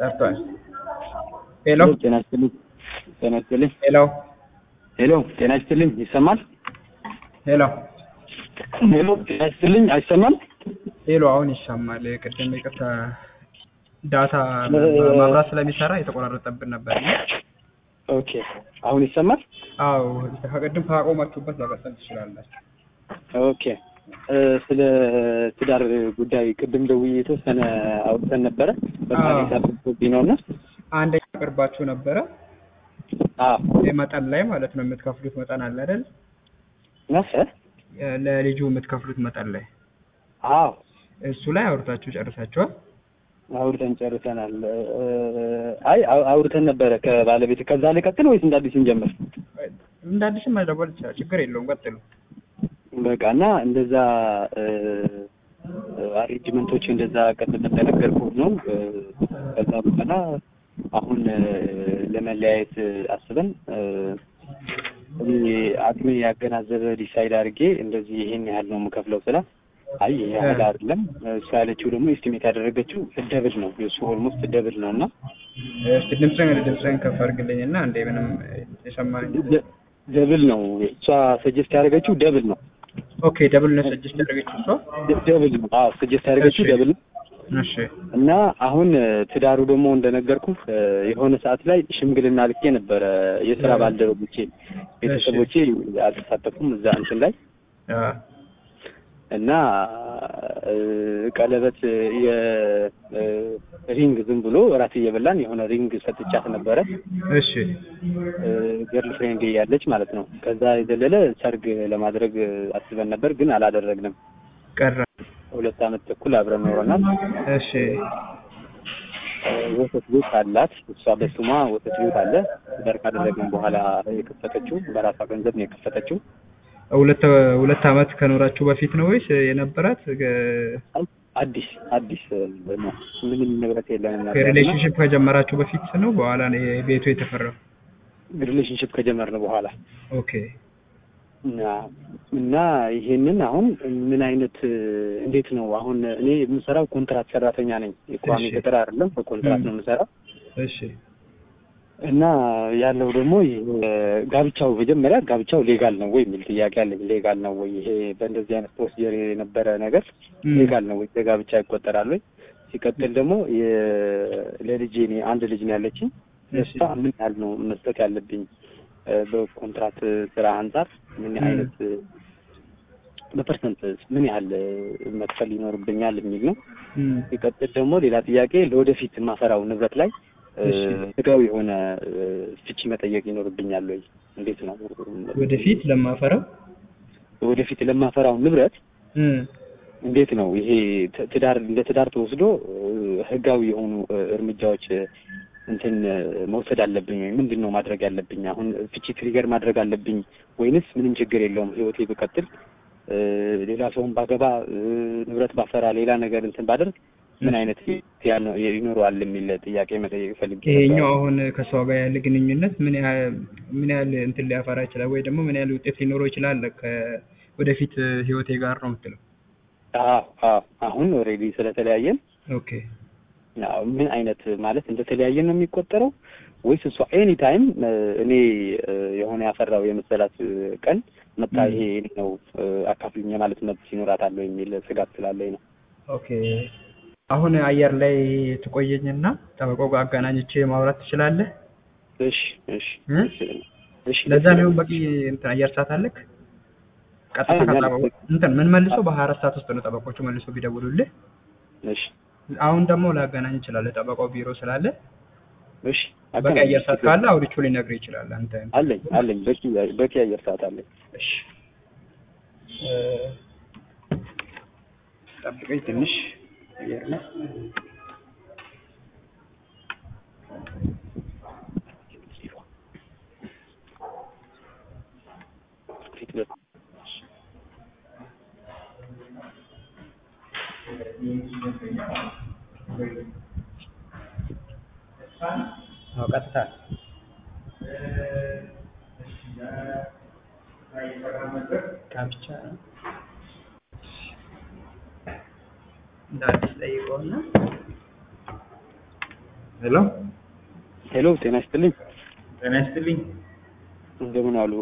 ጠፍቷል። ሄሎ ጤና ይስጥልኝ። ጤና ይስጥልኝ። ሄሎ ሄሎ ጤና ይስጥልኝ። ይሰማል? ሄሎ ሄሎ ጤና ይስጥልኝ። አይሰማም? ሄሎ አሁን ይሰማል። ቅድም ይቅርታ ዳታ ማብራት ስለሚሰራ የተቆራረጠብን ነበር። ኦኬ አሁን ይሰማል? አዎ ከቅድም ካቆማችሁበት መቀጠል ትችላላችሁ። ኦኬ እ ስለ ትዳር ጉዳይ ቅድም ደውዬ የተወሰነ አውርተን ነበረ። በጣም የሳብብኝ ነው እና አንደኛ ቅርባችሁ ነበረ አዎ መጠን ላይ ማለት ነው የምትከፍሉት መጠን አለ አይደል? ነፈ ለልጁ የምትከፍሉት መጠን ላይ አዎ እሱ ላይ አውርታችሁ ጨርሳችኋል? አውርተን ጨርሰናል። እ አይ አው- አውርተን ነበረ ከባለቤት ከዛ ላይ ቀጥል ወይስ እንደ አዲስ እንጀምር? እንደ አዲስም መደወል ይችላል። ችግር የለውም። ቀጥሉ። በቃ እና እንደዛ አሬንጅመንቶች እንደዛ ቅድም እንደነገርኩህ ነው። እ ከዛ በኋላ አሁን እ ለመለያየት አስበን እ እኔ አቅሜ ያገናዘበ ዲሳይድ አድርጌ እንደዚህ ይሄን ያህል ነው የምከፍለው ስላት አይ ይሄ ያህል አይደለም እሱ ያለችው ደግሞ ኤስቲሜት ያደረገችው ደብል ነው የእሱ ኦልሞስት ደብል ነው እና እስቲ ድምፅህን ድምፅህን ከፍ አድርግልኝ እና እንደ ምንም የሰማኝ ደ- ደብል ነው እሷ ሰጀስት ያደረገችው ደብል ነው ኦኬ ደብል ነው ሰጀስት ያደረገችው እሷ። ደ- ደብል ነው አዎ ሰጀስት ያደረገችው እሺ። ደብል ነው እሺ እና አሁን እ ትዳሩ ደግሞ እንደነገርኩህ እ የሆነ ሰዓት ላይ ሽምግልና ልኬ ነበረ የስራ ባልደረቦቼ ቤተሰቦቼ አልተሳተፉም እዛ እንትን ላይ አ እና እ ቀለበት የሪንግ ዝም ብሎ እራት እየበላን የሆነ ሪንግ ሰጥቻት ነበረ እሺ ገርል ፍሬንድ ያለች ማለት ነው። ከዛ የዘለለ ሰርግ ለማድረግ አስበን ነበር፣ ግን አላደረግንም። ቀረ። ሁለት ዓመት ተኩል አብረን ኖረናል። እሺ እ ወተት ቤት አላት እሷ በስሟ ወተት ቤት አለ። ትዳር ካደረግን በኋላ የከፈተችው በራሷ ገንዘብ ነው የከፈተችው። ሁለት ሁለት ዓመት ከኖራችሁ በፊት ነው ወይስ የነበራት አዲስ አዲስ ነው። ምንም ንብረት የለንም ነበር እና ሪሌሽንሽፕ ከጀመራችሁ በፊት ነው በኋላ ነው ቤቱ የተፈራው? ሪሌሽንሽፕ ከጀመርን በኋላ ኦኬ እና እና ይሄንን አሁን ምን አይነት እንዴት ነው አሁን እኔ የምሰራው ኮንትራት ሰራተኛ ነኝ። የቋሚ እሺ። ቅጥር አይደለም፣ በኮንትራት ነው የምሰራው እሺ እና ያለው ደግሞ ይሄ ጋብቻው መጀመሪያ ጋብቻው ሌጋል ነው ወይ የሚል ጥያቄ አለኝ። ሌጋል ነው ወይ ይሄ በእንደዚህ አይነት ፕሮሲጀር የነበረ ነገር እም። ሌጋል ነው ወይ ለጋብቻ ይቆጠራል ወይ? ሲቀጥል ደግሞ የ- ለልጄ እኔ አንድ ልጅ ነው ያለችኝ። እሺ ለእሷ ምን ያህል ነው መስጠት ያለብኝ እ በኮንትራት ስራ አንጻር ምን እም። አይነት እ በፐርሰንት ምን ያህል እ መክፈል ይኖርብኛል የሚል ነው። እም። ሲቀጥል ደግሞ ሌላ ጥያቄ ለወደፊት የማፈራው ንብረት ላይ እ እሺ ህጋዊ የሆነ እ ፍቺ መጠየቅ ይኖርብኛል ወይ? እንዴት ነው ወደፊት ለማፈራው ወደፊት ለማፈራው ንብረት እም። እንዴት ነው ይሄ ት- ትዳር እንደ ትዳር ተወስዶ እ ህጋዊ የሆኑ እ እርምጃዎች እ እንትን እ መውሰድ አለብኝ ወይ? ምንድን ነው ማድረግ ያለብኝ? አሁን ፍቺ ትሪገር ማድረግ አለብኝ ወይንስ ምንም ችግር የለውም ህይወቴ ብቀጥል እ ሌላ ሰውን ባገባ እ ንብረት ባፈራ ሌላ ነገር እንትን ባደርግ ምን አይነት ያ ነው ይኖረዋል የሚል ጥያቄ መጠየቅ ፈልጌ ይሄኛው ነበር። አሁን ከሷ ጋር ያለ ግንኙነት ምን ያህል ምን ያህል እንትን ሊያፈራ ይችላል ወይ ደግሞ ምን ያህል ውጤት ሊኖረው ይችላል ከወደፊት ህይወቴ ጋር ነው የምትለው? አዎ አዎ አሁን ኦልሬዲ ስለተለያየን ኦኬ አዎ፣ ምን አይነት ማለት እንደተለያየን ነው የሚቆጠረው ወይስ እሷ ኤኒ ታይም እኔ እ የሆነ ያፈራው የመሰላት እ ቀን መጣ ም። ይሄ የኔ ነው እ አካፍሉኝ የማለት መብት ይኖራታል ወይ የሚል ስጋት ስላለኝ ነው። ኦኬ አሁን አየር ላይ ትቆየኝና ጠበቃው ጋር አገናኝቼ ማውራት ትችላለህ? እሺ እሺ እ? እሺ እሺ ለዛ ነው በቂ እንትን አየር ሰዓት አለክ? ቀጥታ አይ፣ ከጠበቁ ማለት- እንትን ምን መልሶ በሀያ አራት ሰዓት ውስጥ ነው ጠበቆቹ መልሶ ቢደውሉልህ። እሺ አሁን ደግሞ ላገናኝ እችላለሁ ጠበቃው ቢሮ ስላለ እሺ በቂ አገናኝ። አየር ሰዓት ካለ አውርቼው ሊነግርህ ይችላል። አንተ አለኝ አለኝ በቂ በቂ አየር ሰዓት አለኝ። እሺ እ፣ ጠብቀኝ ትንሽ አየር ላይ አዎ ቀጥታ ጋብቻ እንደ አዲስ ጠይቀውና ሄሎ ሄሎ፣ ጤና ይስጥልኝ። ጤና ይስጥልኝ። እንደምን አሉ?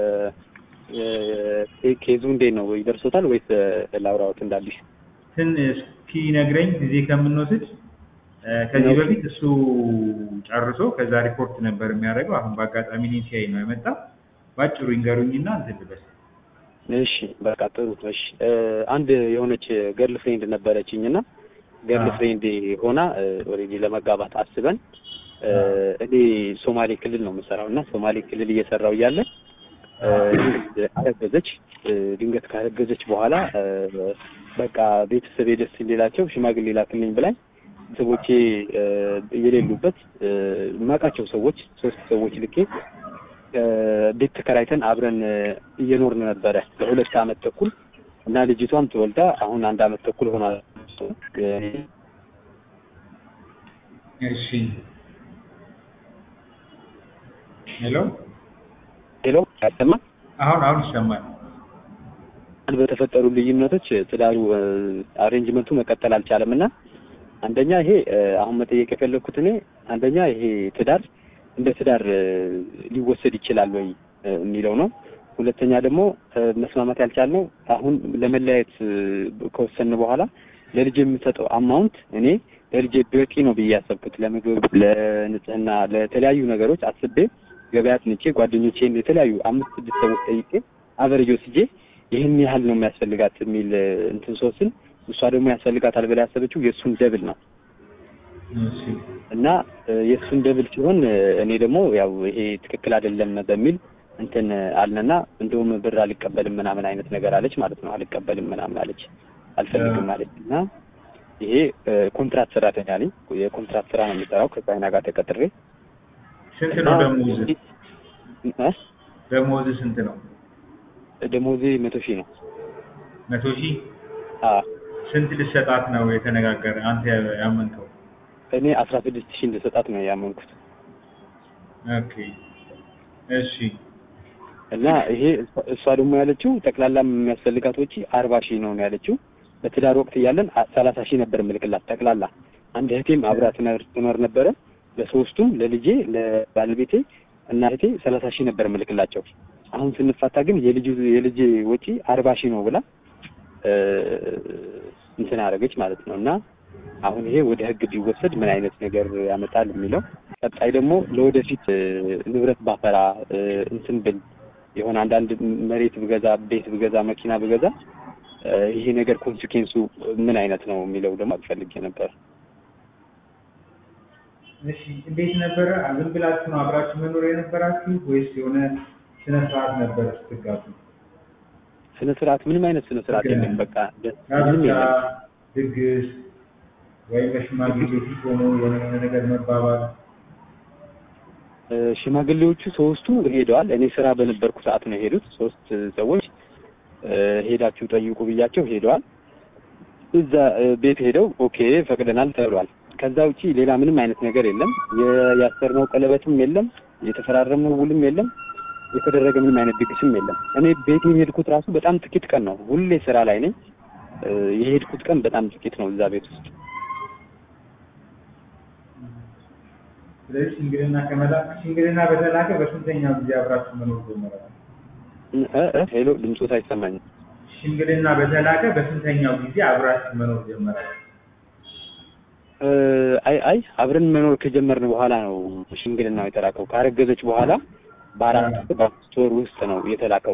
ኬዙ እንዴት ነው? ይደርሶታል ወይስ ላውራዎት እንዳዲስ? ትን እስኪ ነግረኝ ጊዜ ከምንወስድ ከዚህ በፊት እሱ ጨርሶ ከዛ ሪፖርት ነበር የሚያደርገው። አሁን በአጋጣሚ እኔን ሲያይ ነው የመጣ። ባጭሩ ይንገሩኝና እንትን ልበል። እሺ በቃ ጥሩ። እሺ አንድ የሆነች ገርል ፍሬንድ ነበረችኝ እና ገርል ፍሬንድ ሆና ኦልሬዲ ለመጋባት አስበን እኔ ሶማሌ ክልል ነው የምሰራው እና ሶማሌ ክልል እየሰራው እያለ ድንገት አረገዘች። ድንገት ካረገዘች በኋላ በቃ ቤተሰብ ደስ እንዲላቸው ሽማግሌ ላክልኝ ብላኝ ቤተሰቦቼ የሌሉበት የማውቃቸው ሰዎች ሶስት ሰዎች ልኬ ቤት ተከራይተን አብረን እየኖርን ነበረ ለሁለት አመት ተኩል እና ልጅቷም ተወልዳ አሁን አንድ አመት ተኩል ሆኗል። እሺ ሄሎ ሄሎ፣ ያሰማ አሁን አሁን ይሰማል። በተፈጠሩ ልዩነቶች ትዳሩ አሬንጅመንቱ መቀጠል አልቻለም እና አንደኛ ይሄ አሁን መጠየቅ የፈለግኩት እኔ አንደኛ ይሄ ትዳር እንደ ትዳር ሊወሰድ ይችላል ወይ የሚለው ነው። ሁለተኛ ደግሞ መስማማት ያልቻልነው አሁን ለመለያየት ከወሰን በኋላ ለልጅ የምሰጠው አማውንት እኔ ለልጅ በቂ ነው ብዬ ያሰብኩት ለምግብ፣ ለንጽህና፣ ለተለያዩ ነገሮች አስቤ ገበያ አጥንቼ ጓደኞቼን የተለያዩ አምስት ስድስት ሰዎች ጠይቄ አቨሬጅ ወስጄ ይህን ያህል ነው የሚያስፈልጋት የሚል እንትን ሶስን እሷ ደግሞ ያስፈልጋታል ብላ ያሰበችው የእሱን ደብል ነው እና የእሱን ደብል ሲሆን እኔ ደግሞ ያው ይሄ ትክክል አይደለም በሚል እንትን አልነና እንደውም ብር አልቀበልም ምናምን አይነት ነገር አለች ማለት ነው። አልቀበልም ምናምን አለች፣ አልፈልግም አለች እና ይሄ ኮንትራት ሰራተኛ ነኝ። የኮንትራት ስራ ነው የሚሰራው ከቻይና ጋር ተቀጥሬ። ስንት ነው ደሞዝ? ደሞዝ ስንት ነው? ደሞዜ መቶ ሺህ ነው። መቶ ሺህ አዎ። ስንት ልሰጣት ነው የተነጋገረ አንተ ያመንከው? እኔ አስራ ስድስት ሺህ እንደሰጣት ነው ያመንኩት። ኦኬ እሺ። እና ይሄ እሷ ደግሞ ያለችው ጠቅላላ የሚያስፈልጋት ወጪ አርባ ሺህ ነው ነው ያለችው። በትዳር ወቅት እያለን ሰላሳ ሺህ ነበር ምልክላት ጠቅላላ። አንድ እህቴም አብራ ትኖር ነበረ። ለሶስቱም ለልጄ፣ ለባለቤቴ እና እህቴ ሰላሳ ሺህ ነበር ምልክላቸው። አሁን ስንፋታ ግን የልጁ የልጄ ወጪ አርባ ሺህ ነው ብላ እንትን አደረገች ማለት ነው። እና አሁን ይሄ ወደ ህግ ቢወሰድ ምን አይነት ነገር ያመጣል የሚለው ቀጣይ ደግሞ ለወደፊት ንብረት ባፈራ እንትን ብል የሆነ አንዳንድ መሬት ብገዛ፣ ቤት ብገዛ፣ መኪና ብገዛ ይሄ ነገር ኮንሲኩዌንሱ ምን አይነት ነው የሚለው ደግሞ ፈልጌ ነበር። እሺ እንዴት ነበረ? ዝም ብላችሁ ነው አብራችሁ መኖር የነበራችሁ ወይስ የሆነ ስነ ስርዓት ነበር ስትጋቡ? ስነ ስርዓት ምንም አይነት ስነ ስርዓት የለም። በቃ ምንም ጋብቻ፣ የለም። ድግስ ወይም በሽማግሌ ፊት ሆኖ የሆነ የሆነ ነገር መባባል? ሽማግሌዎቹ ሶስቱ ሄደዋል። እኔ ስራ በነበርኩ ሰዓት ነው የሄዱት። ሶስት ሰዎች ሄዳችሁ ጠይቁ ብያቸው ሄደዋል። እዛ ቤት ሄደው ኦኬ ፈቅደናል ተብሏል። ከዛ ውጪ ሌላ ምንም አይነት ነገር የለም። ያሰርነው ቀለበትም የለም፣ የተፈራረምነው ውልም የለም፣ የተደረገ ምንም አይነት ድግስም የለም። እኔ ቤት የሄድኩት ራሱ በጣም ጥቂት ቀን ነው። ሁሌ ስራ ላይ ነኝ። የሄድኩት ቀን በጣም ጥቂት ነው እዛ ቤት ውስጥ። ስለዚህ ሽምግልና ከመላክ ሽምግልና በተላከ በስንተኛው ጊዜ አብራችሁ መኖር ጀመራችሁ? ሄሎ ድምፆት አይሰማኝም። ሽምግልና በተላከ በስንተኛው ጊዜ አብራችሁ መኖር ጀመራችሁ? አይ አይ አብረን መኖር ከጀመርን በኋላ ነው ሽምግልናው የተላከው። ካረገዘች በኋላ በአራት በአምስት ወር ውስጥ ነው የተላከው።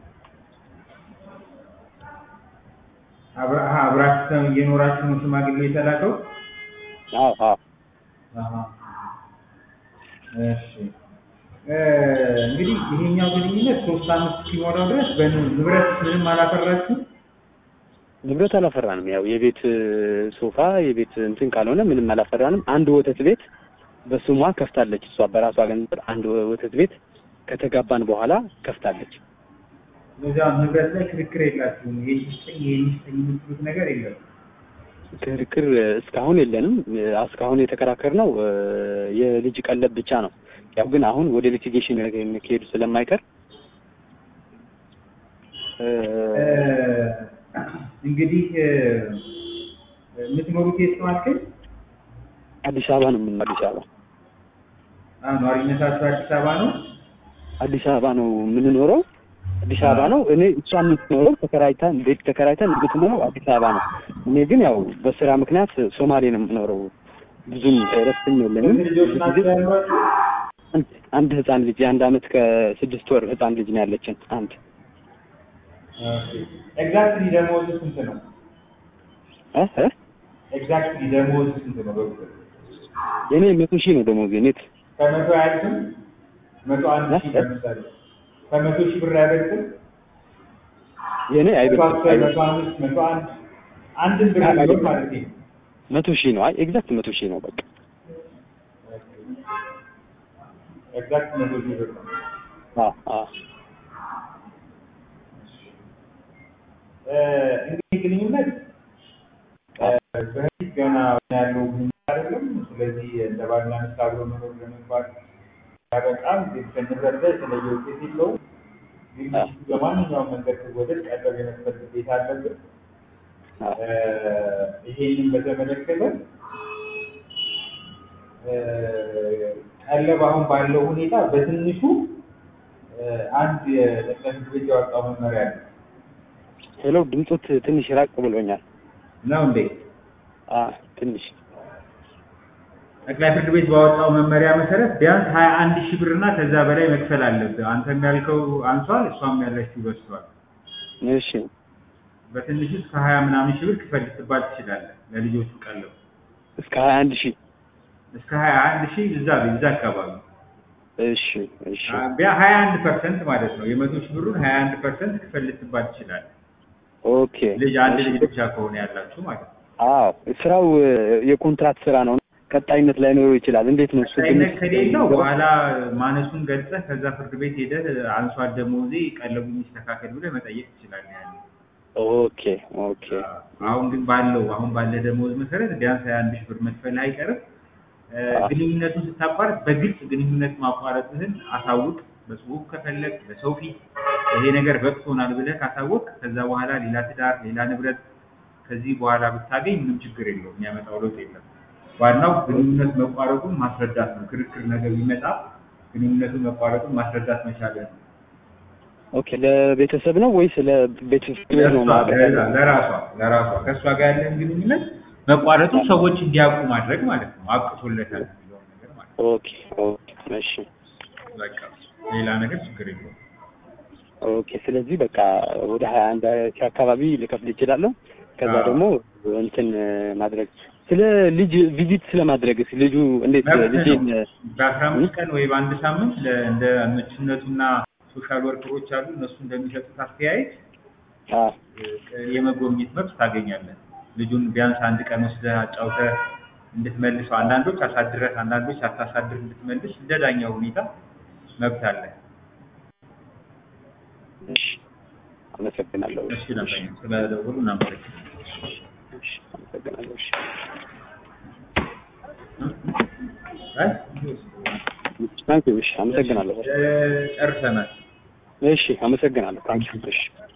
አብራ አብራችሁ እየኖራችሁ ነው ሽማግሌ የተላከው? አዎ አዎ አሃ እሺ እንግዲህ ይሄኛው ግንኙነት ሶስት አመት እስኪሞላው ድረስ በንብረት ምንም አላፈራችሁም? ንብረት አላፈራንም። ያው የቤት ሶፋ የቤት እንትን ካልሆነ ምንም አላፈራንም። አንድ ወተት ቤት በስሟ ከፍታለች። እሷ በራሷ ገንዘብ አንድ ወተት ቤት ከተጋባን በኋላ ከፍታለች። በዚያ ንብረት ላይ ክርክር የላችሁም? ይሄ ይስጠኝ ይሄ ይስጠኝ የምትሉት ነገር የለም? ክርክር እስካሁን የለንም። እስካሁን የተከራከርነው የልጅ ቀለብ ብቻ ነው። ያው ግን አሁን ወደ ሊቲጌሽን ከሄዱ ስለማይቀር እንግዲህ የምትኖሩት የት ነው አልከኝ? አዲስ አበባ ነው የምንኖረው። አዲስ አበባ አዎ፣ ነዋሪነታችሁ አዲስ አበባ ነው? አዲስ አበባ ነው የምንኖረው። አዲስ አበባ ነው። እኔ እሷ የምትኖረው ተከራይተን ቤት ተከራይተን የምትኖረው አዲስ አበባ ነው። እኔ ግን ያው በስራ ምክንያት ሶማሌ ነው የምኖረው። ብዙም እረፍትም የለንም። ስንት ልጆች ናቸው ያሏችሁ? አንድ- አንድ ህፃን ልጅ የአንድ አመት ከስድስት ወር ህፃን ልጅ ነው ያለችን። አንድ ኤግዛክትሊ ደሞዝ ስንት ነው? እ እ ኤግዛክትሊ ደሞዝ ስንት ነው? በቁጥር የኔ መቶ ሺህ ነው ደሞዝ ኔት ከመቶ አያልፍም? መቶ አንድ ሺህ ለምሳሌ ከመቶ ሺህ ብር አይበልጥም? የኔ መቶ አይበልጥም አስር መቶ አምስት መቶ አንድ አንድን ብር ቢሆን ማለት ነው። መቶ ሺህ ነው። አይ ኤግዛክት መቶ ሺህ ነው በቃ ኤግዛክት መቶ ሺህ ብር ነው። አ አ እ እንግዲህ ግንኙነት እ በፊት ገና ያለው ግንኙነት አይደለም። ስለዚህ እንደ ባልና ሚስት አብሮ መኖር ለመግባት ያበቃል። ግን ከንብረት ላይ የተለየ ውጤት የለውም። ግን ሚስቱ በማንኛውም መንገድ ትወደድ ቀለብ የመክፈል ግዴታ አለብን። አ እ ይሄንን በተመለከተ እ ቀለብ አሁን ባለው ሁኔታ በትንሹ እ አንድ የጠቅላይ ፍርድ ቤት ያወጣው መመሪያ አለ ሄሎ ድምፆት ትንሽ ራቅ ብሎኛል። ነው እንዴ? አ ትንሽ ጠቅላይ ፍርድ ቤት ባወጣው መመሪያ መሰረት ቢያንስ ሀያ አንድ ሺህ ብር እና ከዛ በላይ መክፈል አለብህ። አንተም ያልከው አንሷል፣ እሷም ያለችው በዝቷል። እሺ በትንሹ እስከ ሀያ ምናምን ሺህ ብር ክፈል ልትባል ትችላለህ። ለልጆቹ ቀለብ እስከ ሀያ አንድ ሺህ እስከ ሀያ አንድ ሺህ እዛ እዛ አካባቢ እሺ እሺ ቢያ ሀያ አንድ ፐርሰንት ማለት ነው። የመቶ ሺህ ብሩን ሀያ አንድ ፐርሰንት ክፈል ልትባል ትችላለህ። ኦኬ ልጅ አንድ እሺ። ልጅ ብቻ ከሆነ ያላችሁ ማለት ነው። አዎ ስራው እ፣ የኮንትራት ስራ ነው። ቀጣይነት ላይኖረው ይችላል። እንዴት ነው እሱ? ቀጣይነት ትንሽ- ከሌለው በኋላ ማነሱን ገልጸህ ከዛ ፍርድ ቤት ሄደህ አንሷል ደሞዜ ቀለቡ የሚስተካከል ብለህ መጠየቅ ትችላለህ። ያኔ ኦኬ ኦኬ አሁን ግን ባለው አሁን ባለ ደሞዝ መሰረት ቢያንስ ሀያ አንድ ሺህ ብር መክፈል አይቀርም። እ፣ አዎ። ግንኙነቱን ስታቋርጥ በግልጽ ግንኙነት ማቋረጥህን አሳውቅ። በጽሁፍ ከፈለግ በሰው ፊት ይሄ ነገር በቅቶናል ብለህ ካሳወቅ ከዛ በኋላ ሌላ ትዳር፣ ሌላ ንብረት ከዚህ በኋላ ብታገኝ ምንም ችግር የለውም፣ የሚያመጣው ለውጥ የለም። ዋናው ግንኙነት መቋረጡን ማስረዳት ነው። ክርክር ነገር ቢመጣ ግንኙነቱን መቋረጡን ማስረዳት መቻልህ ነው። ኦኬ ለቤተሰብ ነው ወይስ ለቤተሰብ ነው? ለእሷ ለዛ- ለራሷ ለራሷ ከእሷ ጋር ያለን ግንኙነት መቋረጡን ሰዎች እንዲያውቁ ማድረግ ማለት ነው። አብቅቶለታል የሚለውን ነገር ማለት ነው። ኦኬ ኦኬ እሺ በቃ ሌላ ነገር ችግር የለውም። ኦኬ ስለዚህ በቃ ወደ ሀያ አንድ ሺህ አካባቢ ልከፍል ይችላለሁ። ከዛ አዎ። ደግሞ እንትን ማድረግ ስለ ልጅ ቪዚት ስለማድረግስ ልጁ እንዴት መብት ልጄን ነው። በአስራ አምስት ቀን ወይ በአንድ ሳምንት ለ- እንደ ምቹነቱና ሶሻል ወርከሮች አሉ እነሱ እንደሚሰጡት አስተያየት አ እ፣ የመጎብኘት መብት ታገኛለህ። ልጁን ቢያንስ አንድ ቀን ወስደህ አጫውተህ እንድትመልሰው፣ አንዳንዶች አሳድረህ፣ አንዳንዶች ሳታሳድር እንድትመልስ እንደ ዳኛው ሁኔታ መብት አለ። እሺ አመሰግናለሁ። እሺ ነበር ስለደወሉ እናመሰግናለን። እሺ አመሰግናለሁ። እሺ አይ ታንኪዩ። እሺ አመሰግናለሁ። እ፣ ጨርሰናል። እሺ አመሰግናለሁ። ታንኪዩ። እሺ